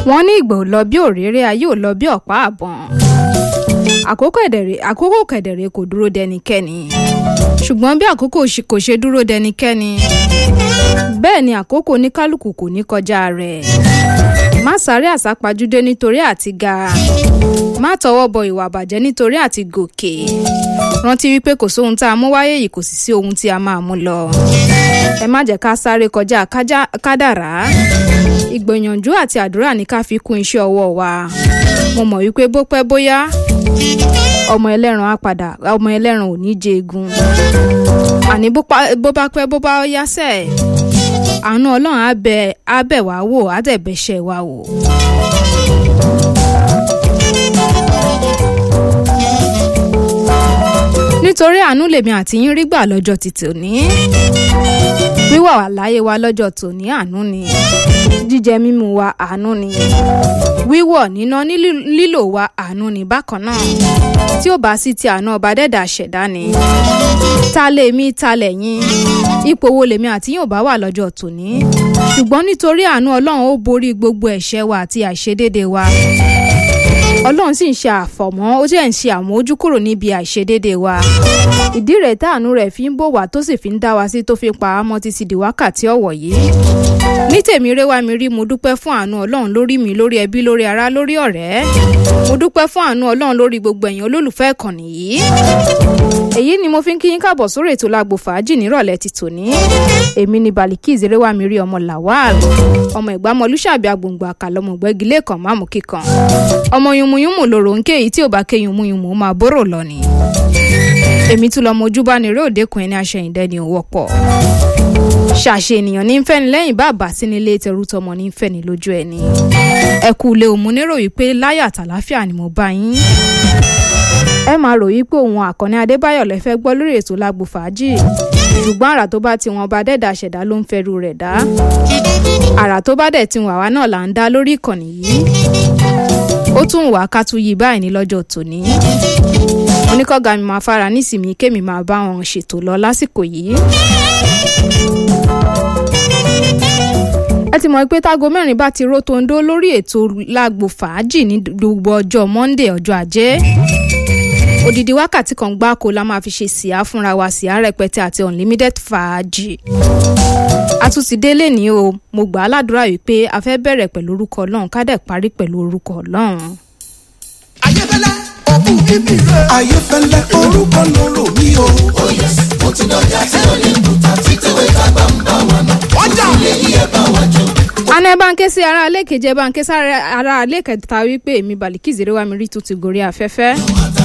wọ́n ní ìgbà ò lọ bí òréré ayé ò lọ bí ọ̀pá àbọ̀n àkókò ẹ̀dẹ̀rẹ̀ àkókò kẹ̀dẹ̀rẹ̀ kò dúró dẹnikẹ́ni ṣùgbọ́n bí àkókò ṣe- kò ṣe dúró dẹnikẹ́ni bẹ́ẹ̀ ni àkókò oníkálukú kò ní kọjá rẹ̀ má sáré àsápajúdé nítorí àti ga má tọwọ́ bọ ìwà àbàjẹ́ nítorí àti gòkè rántí wípé kò sóhun tá a mú wáyé yìí kò sì sí ohun tí a máa mú lọ ẹ má jẹ́ ká sáré kọjá kájá- kádàrá ìgbìyànjú àti àdúrà ní ká fi kún iṣẹ́ ọwọ́ wa mo mọ̀ wípé bó pẹ́ bóyá ọmọ ẹlẹ́ran á padà ọmọ ẹlẹ́ran ò ní jẹ egun àní bó pa- bó bá pẹ́ bó bá yásẹ̀ àánú ọlọ́run á bẹ̀ á bẹ̀ wá wò á dẹ̀ bẹ̀ṣẹ̀ wa wò. nítorí àánú lèmi àti yín rí gbà lọ́jọ́ ti tòní wíwà wà láyé wa lọ́jọ́ tòní àánú ni jíjẹ mímu wa àánú ni wíwọ̀ níná ní lí- lílò wa àánú ni bákan náà tí ó bá sí ti àánú ọba dẹ́dà ṣẹ̀dá ni ta lèmi ta lẹ́yìn ipò wo lèmi àti yín ò bá wà lọ́jọ́ tòní ṣùgbọ́n nítorí àánú ọlọ́run ó borí gbogbo ẹ̀ṣẹ̀ wa àti àìṣedéédé wa ọlọ́run sì ń ṣe àfọ̀mọ́ ó jẹ́ ń ṣe àmójúkúrò níbi àìṣedéédé wa ìdí rẹ̀ táànú rẹ̀ fi ń bò wá tó sì fi ń dá wa sí tó fi pa á mọ́ títí di wákàtí ọ̀wọ̀ yìí ní tèmi réwá mi rí mo dúpẹ́ fún àánú ọlọ́run lórí mi lórí ẹbí lórí ará lórí ọ̀rẹ́ mo dúpẹ́ fún àánú ọlọ́run lórí gbogbo ẹ̀yin olólùfẹ́ ìkànnì yìí èyí ni mo fi ń kí yín káàbọ̀ sórí ètò lágbo fàájì nírọ̀lẹ́ ti tòní èmi ni balikis réwá mi rí ọmọ lawal ọmọ ìgbàmọ olùṣàbí agbòǹgbò àkàlọmọ gbẹgilé kan máàmù kíkan ọmọ yùmùyùmù lòrò ń ké èyí tí ò bá ké yùmùyùmù máa bóró lọ ni èmi tún lọ mojú bá ní eré òdekùn ẹni aṣẹyìndẹ ni ò wọ́pọ̀ ṣàṣe ènìyàn ní ń fẹ́ni lẹ́yìn bàbá sí nílé tẹrú tọmọ ní ń fẹ́ni lójú ẹni ẹ kú ilé òmù nírò wípé láyà àtàláfíà ni mo bá yín ẹ máa rò yí pé òun àkànní adébáyọ̀ lẹ fẹ́ gbọ́ lórí ètò lágbo fàájì ṣùgbọ́n àrà tó bá ti wọn bá dẹ́dà ṣẹ̀dá ló ń fẹ́rù rẹ̀ dá àrà tó bá dẹ̀ ti wà wá náà là ń dá lórí ìkànnì yìí ó tún wà ká tún yí báyìí ní lọ́jọ́ tòní oníkọ́gà mi máa fara nísìmí kémi máa bá wọn ṣètò lọ lásìkò yìí. ẹ ti mọ̀ pé tágo mẹ́rin bá ti ró tondo lórí ètò lágbo fàájì ní gbogbo ọjọ́ monday ọjọ́ ajé odidi wákàtí kan gbáko la máa fi ṣe síá fúnra wa síá rẹpẹtẹ àti unlimited fàájì a tún ti délé ní o mo gbà á ládùúrà wípé a fẹ́ bẹ̀rẹ̀ pẹ̀lú orúkọ ọlọ́run ká dẹ̀ parí pẹ̀lú orúkọ ọlọ́run. ayébẹ́lẹ́ òkú bíbí rẹ̀. ayébẹ́lẹ́ orúkọ lóró mi o. Oh yes, mo ti dọ̀jà tí ó lè kúta títí wé kágbá ń bá wa náà. ọjà Ilé yìí ẹ bá wa jó. àná ẹ bá ń ké sí ara alẹ́ kejì ẹ bá ń ké sí ara alẹ́ kẹta wípé èmi balikí zèrè wa mi rí tuntun gorí afẹ́fẹ́.